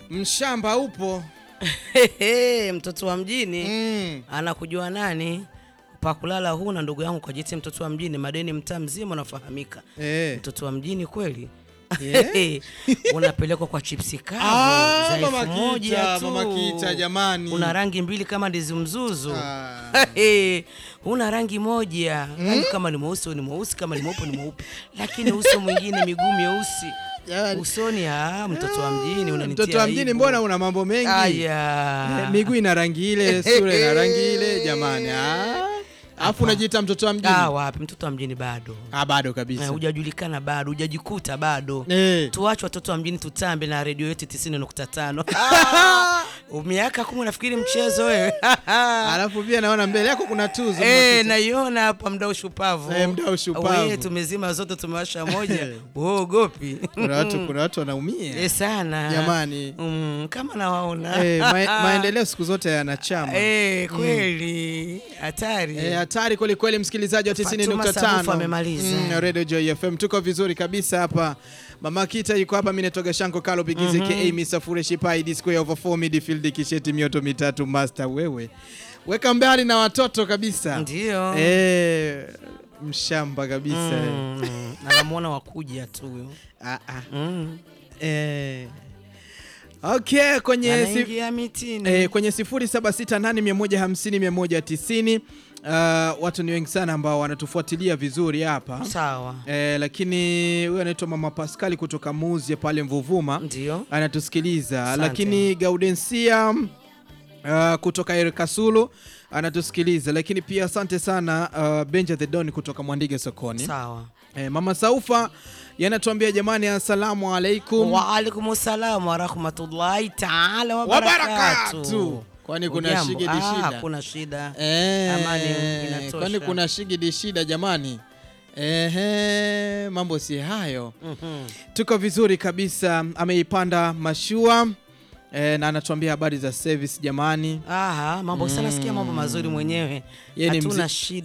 Mshamba upo. Hehe, mtoto wa mjini Mm. anakujua nani? Pakulala huna ndugu yangu, kwa jiti mtoto wa mjini, madeni mtaa mzima unafahamika. Eh. Mtoto wa mjini kweli Yeah. unapelekwa kwa chipsi kavu Ah, za elfu Mama moja Kita, tu. Mama Kita jamani. Una rangi mbili kama ndizi mzuzu. Ah. Hey, una rangi moja rangi kama ni mweusi ni mweusi, kama ni mweupe ni mweupe, lakini uso mwingine miguu myeusi Jamani. usoni. Ah, mtoto wa mjini unanitia Mtoto wa mjini aibu. mbona una mambo mengi? Aya. Eh, Miguu ina rangi ile, sura ina rangi ile jamani. Ah. Alafu unajiita mtoto wa mjini? Ah, wapi mtoto wa mjini bado Ah, bado Eh, kabisa. hujajulikana bado, hujajikuta bado. Eh. Tuache watoto wa mjini tutambe na redio yetu 90.5. Miaka kumi unafikiri mchezo wewe? Alafu pia naona mbele yako kuna tuzo. Eh, Mama Kita. naiona hapa mdau shupavu. Eh, mdau shupavu. We, tumezima zote tumewasha moja. Uogopi? Kuna watu kuna watu wanaumia. Eh, sana. Jamani. Mm, kama nawaona. Eh, ma maendeleo siku zote yanachama. Eh, kweli. Hatari. Eh, hatari kweli kweli, msikilizaji wa Fatuma Sabufu 90.5 amemaliza. Mm, Radio Joy FM, tuko vizuri kabisa hapa. Mama Kita yuko hapa, mimi natoka Shanko Kalo Bigize ka Amy Safure Shipai D square over 4 midfield kisheti mioto mitatu master. Wewe weka mbali na watoto kabisa, Ndio. eh, mshamba kabisa Mm, anamuona wakuja tu huyo. ah, ah. Mm. Eh. Okay, kwenye si, Anaingia mitini. eh, kwenye 0768150190 uh, watu ni wengi sana ambao wanatufuatilia vizuri hapa Sawa. Eh, lakini huyu anaitwa Mama Pascali kutoka Muzie pale Mvuvuma Ndio. anatusikiliza, Asante. lakini Gaudensia uh, kutoka Erkasulu anatusikiliza, lakini pia asante sana uh, Benja the Don kutoka Mwandige sokoni. Sawa. Eh, Mama Saufa yanatuambia jamani, assalamu alaikum Wa alaikum salam wa rahmatullahi taala wa wabarakatu. barakatuh. Kwani kuna Ujambo? shigidi Ah, shida? kuna shida. Eh, Amani inatosha. kwani kuna shigidi shida jamani? Ehe, mambo si hayo. Mhm. Tuko vizuri kabisa, ameipanda mashua e, na anatuambia habari za service jamani. Aha, mambo sana sikia mambo mazuri mwenyewe. Yeye ni Hatuna mzi- shida.